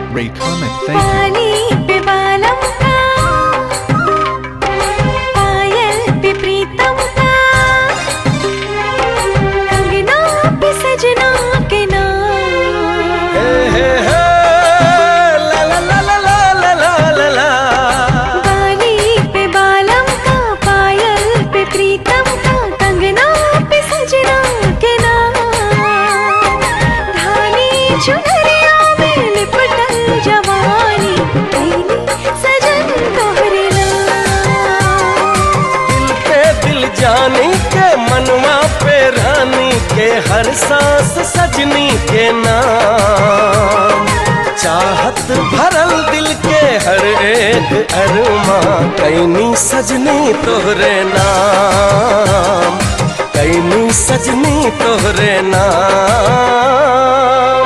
Ray Comet, thank you. पानी पे बालम का पायल पे प्रीतम का कंगना पे सजना के नाम हे हे हे ला ला ला ला ला ला ला ला ला बाली पे बालम का पायल पे प्रीतम का कंगना पे सजना के नाम धानी चुनरिया में लिपटल जवानी कैली सजन तोहरे नाम दिल पे दिल जानी के मनवा पे रानी के हर सांस सजनी के नाम चाहत भरल दिल के हर एक अरमा कैनी सजनी तोहरे नाम कैनी सजनी तोहरे नाम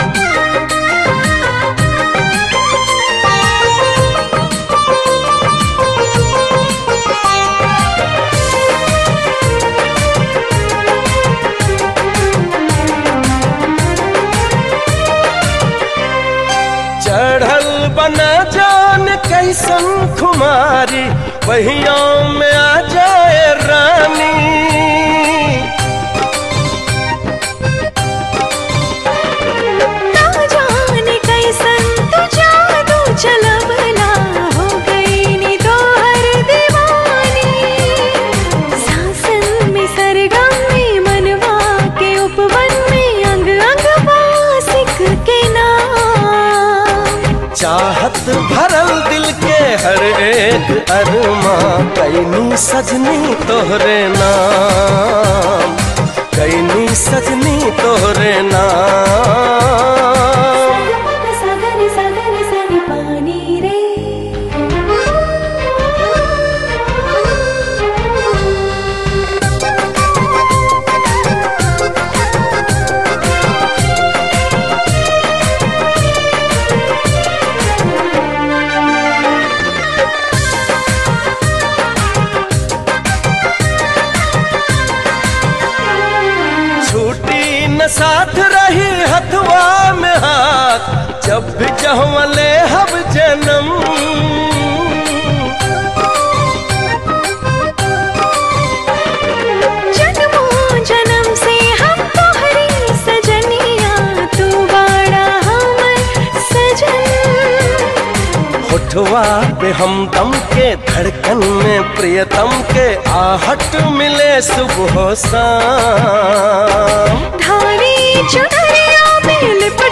चढ़ल बना जान कैसन खुमारी पहिया में आ जाए रानी ना जाने कैसन तू जादू चलबला हो गई नी तोहर दीवानी सासन में सरगम में मनवा के उपवन में अंग अंग वासिक के नाम चाहत भरल दिल के हर एक अरमा कैनी सजनी तोहरे नाम कैनी सजनी तोहरे नाम सगर सगर सर पानी रे छूटी न साथ रही हथवा में हाथ जब भी जहवा ले हब जन्म जन्मों जन्म से हम तोहरी सजनिया तू बड़ा हमर सजन होठवा पे हम दम के धड़कन में प्रियतम के आहट मिले सुबह शाम धानी चुनरिया में लिपट